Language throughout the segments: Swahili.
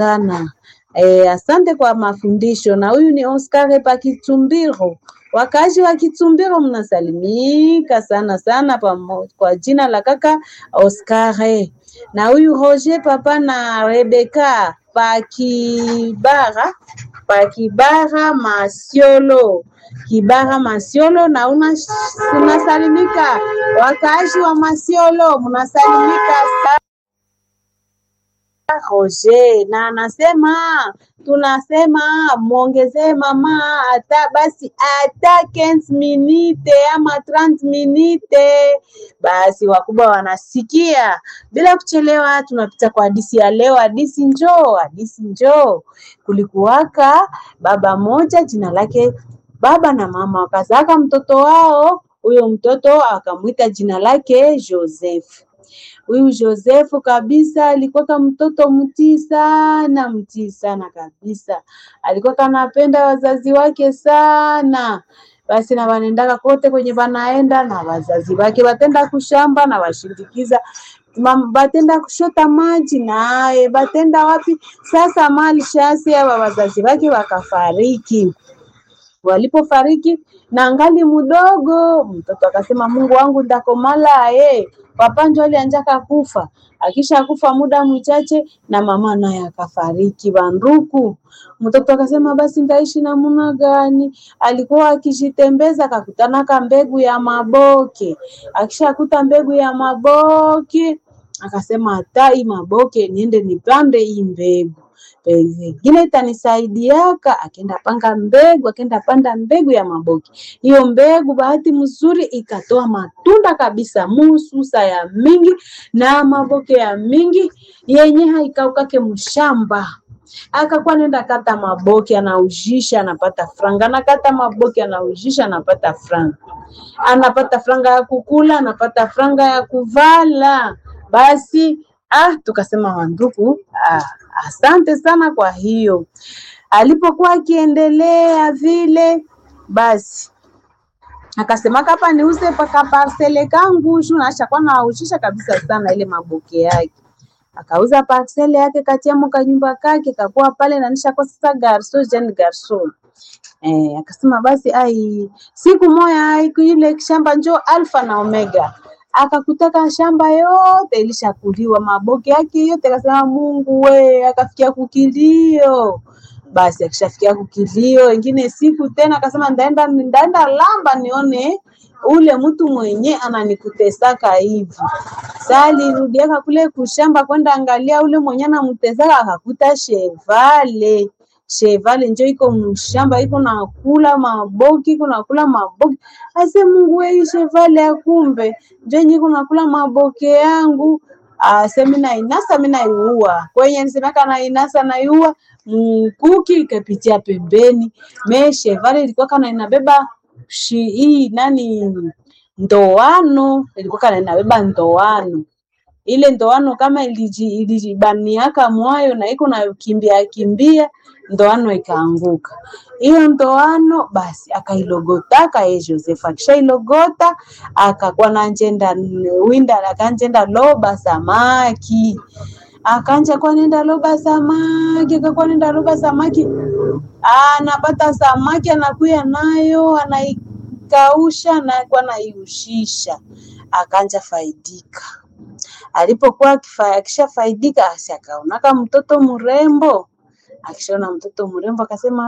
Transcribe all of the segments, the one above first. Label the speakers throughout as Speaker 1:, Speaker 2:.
Speaker 1: sana. E, asante kwa mafundisho. Na huyu ni Oscar pa Kitumbiro. Wakazi wa Kitumbiro mnasalimika sana sana pamo, kwa jina la kaka Oscar. Na huyu Roger papa na Rebeka pa Kibara pa Kibara Masiolo Kibara Masiolo, na una unasalimika wakazi wa Masiolo mnasalimika sana. Roger na anasema tunasema mwongezee mama hata basi hata 15 minute ama 30 minute. Basi wakubwa wanasikia. Bila kuchelewa, tunapita kwa hadisi ya leo. Hadisi njoo, hadisi njoo. Kulikuwaka baba moja, jina lake baba na mama wakazaka mtoto wao. Huyo mtoto akamwita jina lake Joseph. Huyu Josefu kabisa alikuwa mtoto mtii sana, mtii sana kabisa. Alikuwa kanapenda wazazi wake sana. Basi na wanaendaka kote kwenye wanaenda na wazazi wake, batenda kushamba na washindikiza batenda kushota maji naye batenda wapi. Sasa mali shasi aba wazazi wake wakafariki. Walipofariki na angali mdogo, mtoto akasema, Mungu wangu ndakomala eh papa njo alianjaka kufa. Akisha kufa muda mchache na mama naye akafariki banduku. Mtoto akasema basi ndaishi namuna gani? Alikuwa akijitembeza akakutana ka mbegu ya maboke. Akishakuta mbegu ya maboke akasema hata hii maboke niende nipande hii mbegu pengine itanisaidiaka. Akenda panga mbegu, akenda panda mbegu ya maboke. Hiyo mbegu bahati mzuri ikatoa matunda kabisa, mususa ya mingi na maboke ya mingi yenye haikaukake mshamba. Akakuwa nenda kata maboke, anaujisha anapata franga, anakata maboke, anaujisha anapata franga, anapata franga ya kukula, anapata franga ya kuvala. Basi ah, tukasema wandugu, ah, asante sana kwa hiyo. Alipokuwa akiendelea vile, basi akasema kapa niuze paka parcele kangu shu nashakuwa naushisha kabisa sana ile maboke yake. Akauza parcele yake katiamo kanyumba kake kakuwa pale na nishakuwa sasa garso jeune garso. Eh, akasema basi ai siku moja ai ile shamba njoo alfa na omega akakutaka shamba yote ilishakuliwa maboke yake yote, akasema Mungu we, akafikia kukilio. Basi akishafikia kukilio, wengine siku tena akasema ndaenda ndaenda lamba nione ule mtu mwenye ananikutesaka hivi. Sasa alirudiaka kule kushamba kwenda angalia ule mwenye anamtesaka, akakuta chevale chevale njo iko mshamba iko nakula maboki iko nakula maboki. Ase Mungu wei, chevale ya kumbe njo yenye iko nakula maboke yangu. Ase mina inasa mina iua kwenye nisemaka na inasa na iua mkuki ikapitia pembeni. Me chevale ilikuwa kana inabeba shi hii nani ndoano, ilikuwa kana inabeba ndoano ile ndoano kama ilijibaniaka mwayo na iko na kimbia kimbia ndoano ikaanguka. Hiyo ndoano basi akailogotaka ye Joseph, akishailogota akakuwa nanjenda winda akanjenda loba samaki akanja kwa nenda loba samaki akakuwa nenda loba samaki, anapata samaki anakuya nayo anaikausha anakuwa naiushisha, akanja faidika alipokuwa akishafaidika, asi akaonaka mtoto mrembo. Akishaona mtoto mrembo akasema,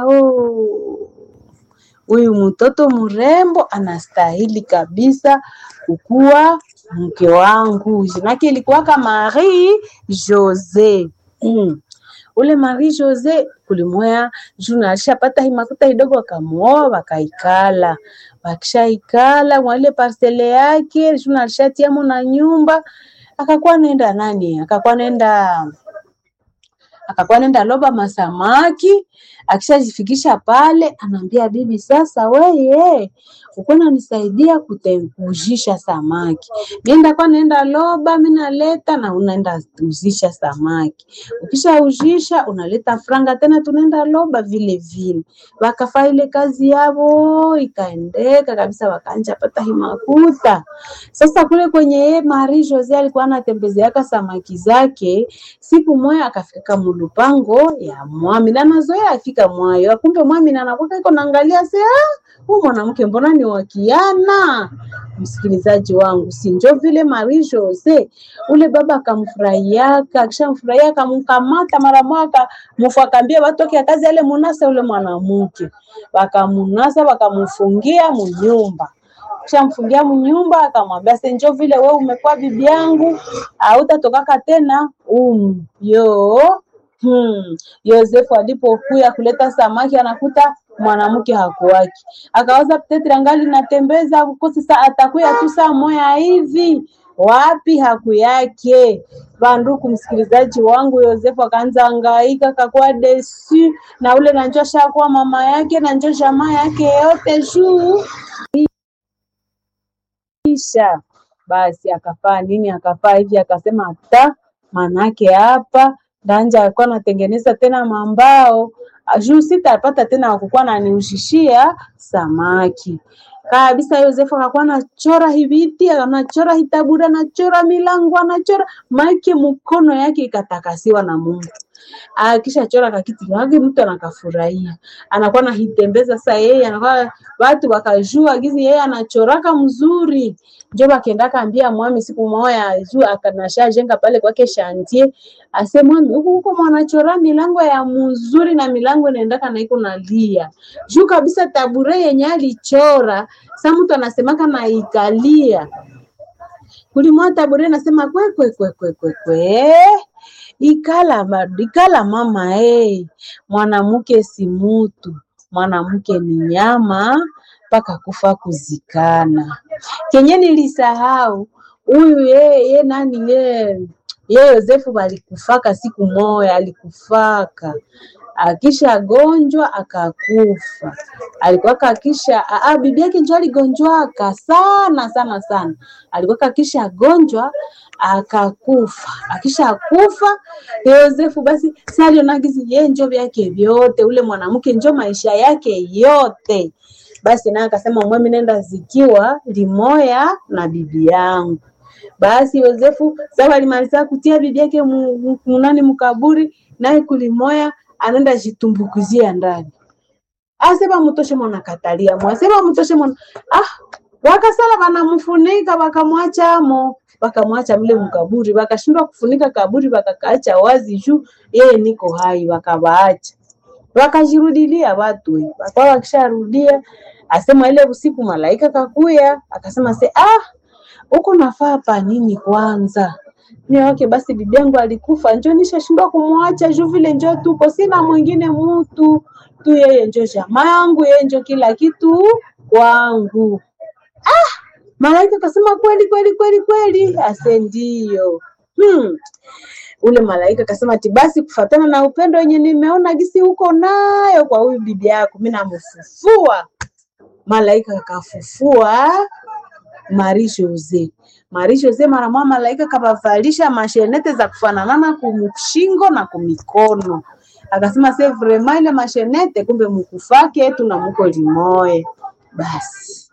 Speaker 1: huyu mtoto mrembo anastahili kabisa kukuwa mke wangu. Jinake ilikuwaka Marie Jose. Mm. Ule Marie Jose kulimwea juna alishapata hii makuta kidogo, akamuoa wakaikala. Wakishaikala mwale parcele yake juna alishatiamo na nyumba akakuwa nenda nani, akakuwa nenda akakuwa nenda loba masamaki. Akishajifikisha pale, anaambia bibi, sasa weye ukona nisaidia kutekujisha samaki, mienda kwa nenda loba, mimi naleta na unaenda uzisha samaki. Ukishaujisha unaleta franga tena, tunaenda loba vile vile. Wakafaa ile kazi yao ikaendeka kabisa, wakanja pata himakuta. Sasa kule kwenye ye Marie Jose alikuwa anatembezeaka samaki zake, siku moja akafika kulupango ya mwami na nazoea afika mwayo akumbe mwami na anakwaka iko naangalia se huu mwanamke mbona ni wakiana msikilizaji wangu si njo vile Marie Jose ule baba akamfurahiaka akishamfurahia akamkamata mara moja mufu akaambia watoke kazi ale munasa ule mwanamke wakamunasa wakamfungia munyumba kishamfungia mnyumba akamwambia se njo vile we umekuwa bibi yangu hautatokaka tena umu yo hmm. Yosefu alipokuya kuleta samaki anakuta mwanamke hakuwaki, akawaza petetre angali natembeza kukosi saa atakuya tu saa moya hivi wapi haku yake vanduku msikilizaji wangu Yosefu akaanza angaika akakuwa desu na ule nanjo shakuwa mama yake nanjo jamaa yake yote juu kisha basi akafaa nini akafaa hivi akasema hata manake hapa ndanja alikuwa anatengeneza tena mambao juu sitapata tena wakukuwa naniushishia samaki kabisa. Yosefu akakuwa anachora hiviti, anachora hitaburi, anachora milango, anachora make, mkono yake ikatakasiwa na Mungu. Akishachora kakiti wake mtu anakafurahia, anakuwa nahitembeza sasa. Yeye anakuwa watu wakajua gizi yeye anachoraka mzuri, njo bakendaka ambia mwami siku moya juu akanasha jenga pale kwake shantie, ase mwami huku huko mwanachora milango ya mzuri na milango inaendaka na iko nalia juu kabisa. Tabure yenye alichora sa mtu anasemaka naikalia kulimwa tabure, nasema kwe kwe kwe kwe kwe kwe ikala ikala mama eh, mwanamke si mutu, mwanamke ni nyama mpaka kufa kuzikana. Kenye nilisahau huyu ye, ye nani ye ye Yosefu balikufaka siku moya, alikufaka akisha gonjwa akakufa. Alikuwa kakisha a bibi yake njo aligonjwaka sana sana sana, alikuwa kakisha gonjwa akakufa. Akisha kufa Yosefu basi salionagizi ye njo vyake vyote, ule mwanamke njo maisha yake yote. Basi naye akasema mwemi, nenda zikiwa limoya na bibi yangu. Basi Yosefu sawa alimaliza kutia bibi yake munani mukaburi, naye kulimoya anaenda jitumbukizia ndani, asema mutoshe mwana katalia mwasema mutoshe mwana ah, wakasala wanamfunika wakamwacha amo, wakamwacha mle mkaburi, wakashindwa kufunika kaburi, wakakaacha wazi juu yeye niko hai, wakawaacha wakajirudilia watu wakawa wakisharudia, asema ile usiku malaika kakuya akasema se ah, uko nafaa pa nini kwanza ni wake basi, bibi yangu alikufa, njo nishashindwa kumwacha juu vile njo tuko, sina mwingine mutu tu, yeye njo jamaa yangu, yeye njo kila kitu kwangu. Ah, malaika akasema kweli kweli kweli kweli, ase ndio. Hmm. Ule malaika akasema ati basi, kufatana na upendo wenye nimeona gisi huko nayo kwa huyu bibi yako, mimi namfufua. Malaika akafufua Marie Jose. Marie Jose mara moja malaika kabavalisha mashenete za kufananana kumshingo na kumikono, akasema se vrema ile mashenete, kumbe mukufake tuna muko limoye. Basi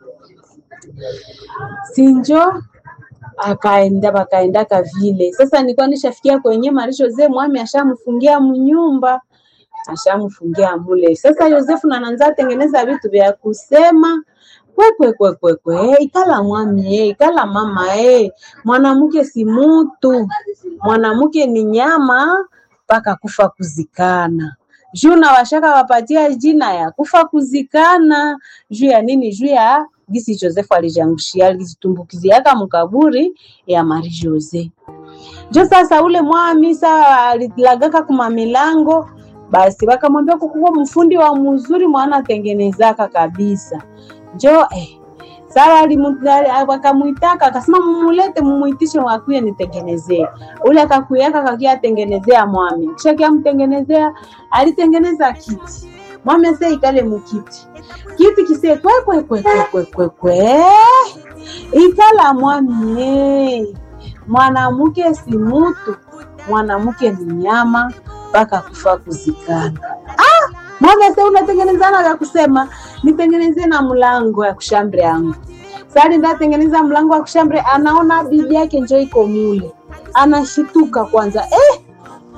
Speaker 1: sinjo akaenda bakaendaka vile. Sasa nilikuwa nishafikia kwenye Marie Jose mwami ashamfungia mnyumba ashamfungia mule. Sasa Yosefu nananza tengeneza vitu vya kusema kwekwekwekwekwe ikala mwami e, ikala mama e, mwanamke si mutu, mwanamke ni nyama mpaka kufa kuzikana. Juu na washaka wapatia jina ya kufa kuzikana juu ya nini? Juu ya gisi Josefu alijangushia alizitumbukiziaka mkaburi ya Marie Jose. Jo sasa ule mwami saa alilagaka kuma milango basi wakamwambia kukuwa mfundi wa mzuri mwana atengenezaka kabisa njo eh. Sara wakamwitaka akasema, mumulete mumuitishe, wakuye nitengenezee. Ule akakuyaka kakia atengenezea mwami, kisha kia mtengenezea, alitengeneza kiti mwami ase ikale mukiti kiti kise kwe kwe kwe kwe kwe kwe kwe ikala mwami eh. Mwanamke si mutu, mwanamke ni nyama mpaka kufa kuzikana. Ah, mwami ase unatengenezana vya kusema nitengenezee na mlango ya kushambre yangu. Sasa ndatengeneza mlango wa kushambre, anaona bibi yake njo iko mule, anashituka kwanza. Eh,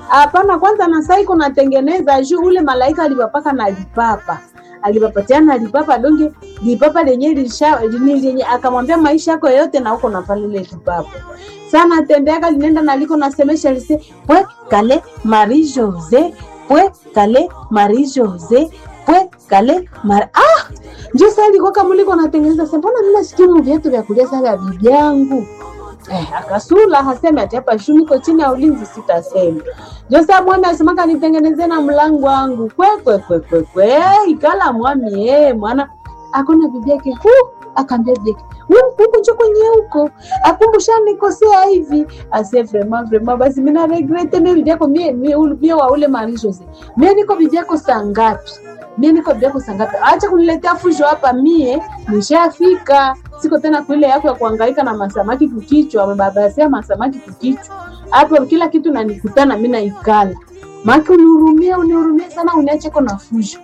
Speaker 1: hapana kwanza na sai kunatengeneza juu ule malaika alipapaka na lipapa alipapatia na lipapa donge lipapa lenye lisha lini lenye akamwambia maisha yako yote na uko nafanya ile lipapa sana tendeaka linenda naliko nasemesha lise pwe kale Marie Jose pwe kale Marie Jose pwe kale Marie ah njo sasa alikuwa kama liko natengeneza sasa mbona mimi nasikia mu viatu vya kulia sasa vya bibi yangu Eh, akasula haseme ati hapa shu niko chini ya ulinzi sitasema. Josa mwami asemaka nitengeneze na mlango wangu kwe kwe kwe kwe kwe ikala mwami eh mwana akona bibi yake hu akaambia bibi yake "Huku, huku njo kwenye huko akumbusha nikosea hivi ase vraiment vraiment basi mimi na regrete mimi bibi yako mie mie ule- mie wa ule Marie Jose mie niko bibi yako saa ngapi mie niko bibi yako saa ngapi acha kuniletea fusho hapa mie nishafika siko tena kuile yako ya kuhangaika na masamaki kukichwa amebabasia masamaki kukichwa hapo kila kitu nanikutana mi naikala maki unihurumie unihurumie sana uniache ko na fusho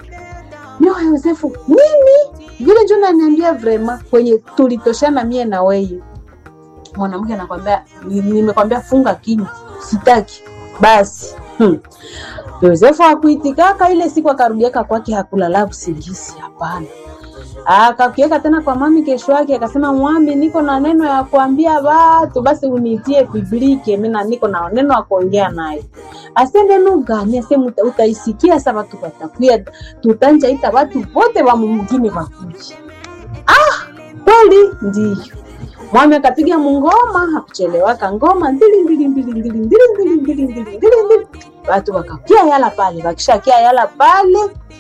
Speaker 1: mio Yosefu mimi vile njo naniambia vrema kwenye tulitoshana mie na weye mwanamke anakwambia ni- nimekwambia funga kinywa sitaki basi hmm. Yosefu akuitikaka ile siku akarudiaka kwake hakulala usingizi hapana akakiweka tena kwa mami kesho yake akasema mwami niko na neno ya kuambia watu basi unitie biblike mina niko na neno ya kuongea naye ase neno gani ase muta- utaisikia sa watu watakuya tutanja ita watu wote wa mumugini wakuji ah kweli ndiyo mwami akapiga mungoma hakuchelewaka ngoma ndili ndili ndili ndili ndili ndili ndili ndili ndili ndili watu wakakia yala pale wakishakia yala pale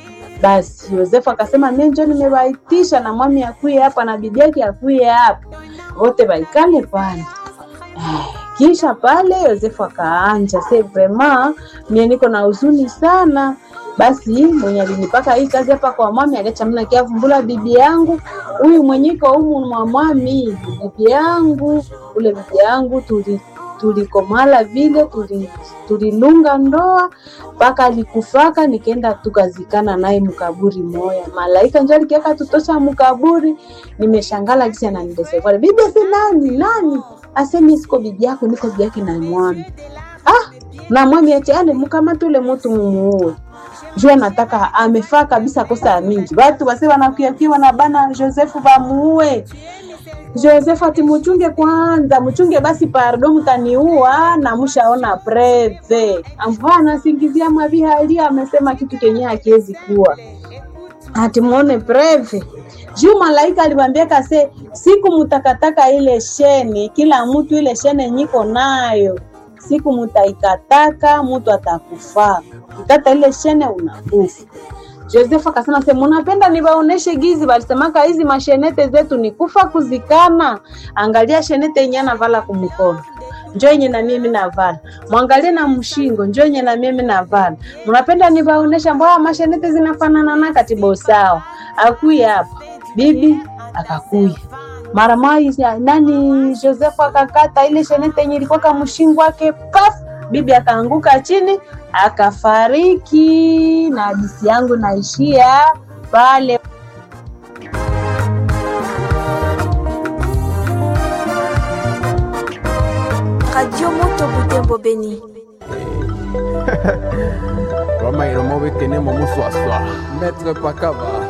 Speaker 1: basi Yosefu akasema mimi njo nimewaitisha na mwami akuye hapa na bibi yake akuye hapa, wote waikale pale. Eh, Kisha pale Yosefu akaanja se vrema, mie niko na huzuni sana. Basi mwenye alinipaka hii kazi hapa kwa mwami aliacha mna kiavumbula bibi yangu huyu mwenye iko humu mwa mwami, bibi yangu ule bibi yangu tuli tulikomala vile tuli tulilunga ndoa mpaka alikufaka, nikaenda tukazikana naye mkaburi moya. Malaika njo alikiaka tutosha mkaburi, nimeshangala kisi ananidesekwa bibi, si nani nani asemi siko bibi yako, niko bibi yake na mwami. Ah, na mwami ati ale mkamate ule mtu mumuue juu anataka amefaa kabisa kosa ya mingi, watu wase wanakuyakiwa na bana Josefu bamuue Joseph ati muchunge kwanza, muchunge basi pardo, mtaniua na mushaona preve. Ambao anasingizia mavihali amesema kitu kenye hakiwezi kuwa. Ati muone preve. Juu malaika aliwaambia kase siku mutakataka ile sheni, kila mtu ile shene nyiko nayo. Siku mutaikataka mtu atakufaka. Ukikata ile shene unakufa. Joseph akasema se munapenda niwaoneshe gizi, walisemaka hizi mashenete zetu ni kufa kuzikana. Angalia shenete yenye anavala kumkono njo yenye na mimi navala, mwangalie na mshingo njo yenye na mimi navala. Mnapenda niwaonesha mbona mashenete zinafanana na katibo sawa. Akuya hapa bibi akakuya mara moja, nani Joseph akakata ile shenete yenye ilikuwa kama mshingo wake paf bibi akaanguka chini akafariki, na hadisi yangu naishia pale.
Speaker 2: Radio Moto Butembo Beni.
Speaker 3: Roma iromo bekene mo muswaswa. Maître Pakaba.